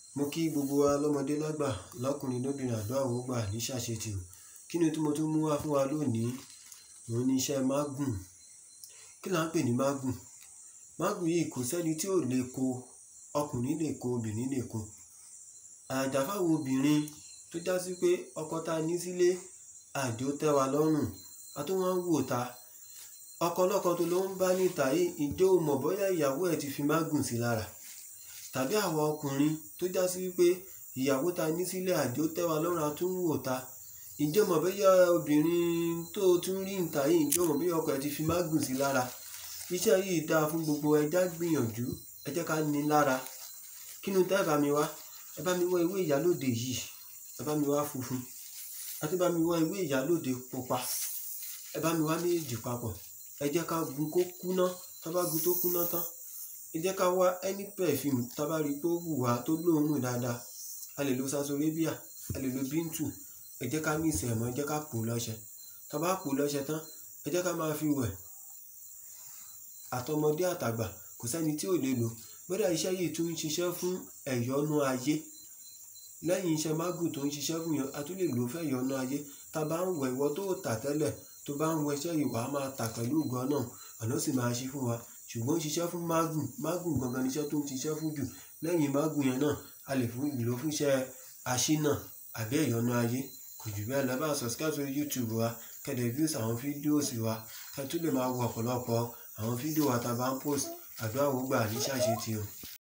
Mo kí gbogbo wa lọ́mọdé lágbà, lọ́kùnrin lóbìnrin àdúrà ó gbà ní ṣàṣetì o. Kí ni tí mo tún mú wá fún wa lónìí? Òun ni iṣẹ́ mágùn. Kí là ń pè ní mágùn? Mágùn yìí kò sẹ́ni tí ò lè kó. Ọkùnrin lè kó, obìnrin lè kó. Àjàjà fáwọn obìnrin tó já sí pé ọkọ ta ní sílé, àjò tẹ́ wa lọ́rùn, a tún wá ń wò ta. Ọkọ lọ́kọ tó ló ń bá níta yìí, ǹjẹ́ o mọ̀ bóyá ìyàwó ẹ ti fi mágùn sí lára? Tàbí àwa ọkùnrin tó já sí wípé ìyàwó ta ní sílé àjò tẹ́ wa lọ́rùn, a tún ń wò ta. Ǹjẹ́ o mọ̀ bóyá obìnrin tó tún rí níta yìí, ǹjẹ́ o mọ̀ bóyá ọkọ ẹ ti fi mágùn sí lára? Iṣẹ́ yìí dáa fún gbogbo ẹ já gbìyànjú, ẹ jẹ́ ká ní lára. Kí ni tẹ́ ẹ bá mi wá? Ẹ bá mi wá ewé ìyálóde yìí, ẹ bá mi wá funfun. Ẹ tún bá mi wá ewé ìyálóde pupa. Ẹ bá mi wá méjèèjì papọ̀. Ẹ jẹ́ ká gun kó kúná. Tá bá gun tó kúná tán, ẹ jẹ́ ká wá any perfume tá bá rí pé ó wù wá tó lóòórùn dáadáa. A lè lo Sasolabia, a lè lo Bintu. Ẹ jẹ́ ká mix ẹ̀ mọ́, ẹ jẹ́ ká pò lọ́ṣẹ. Tá bá pò lọ́ṣẹ tán, ẹ jẹ́ ká máa fi wẹ̀. Àtọmọdé àtàgbà kò sẹ́ni tí ò lè lò. Kódà iṣẹ́ yìí tún ń ṣiṣẹ́ fún ẹ̀yọnú ayé. Lẹ́yìn iṣẹ́ mágùn tó ń ṣiṣẹ́ fún yan, a tún lè lò ó fún ẹ̀yọnú ayé. Tá bá ń wẹ̀ ìwọ tó tà tẹ́lẹ̀, tó bá ń wẹ iṣẹ́ yìí wà á máa tà pẹ̀lú ògo Ọlọ́run. Ọ̀nà sì máa ṣí fún wa. Ṣùgbọ́n ó ń ṣiṣẹ́ fún mágùn. Mágùn gangan ni iṣẹ́ tó ń ṣiṣẹ́ fún jù. Lẹ́yìn mágùn yẹn náà, a lè fún lò fún iṣẹ́ aṣínà àbí ẹ̀yọnú ayé. Kò jù bẹ́ẹ̀ lọ. Ẹ bá subscribe sórí YouTube wa, kí ẹ dẹ̀ views àwọn videos wa. Kí ẹ tún lè máa wo ọ̀pọ̀lọpọ̀ àwọn fídíò wa tá bá ń post. Àdúrà ó gbà ní ṣàṣetì o.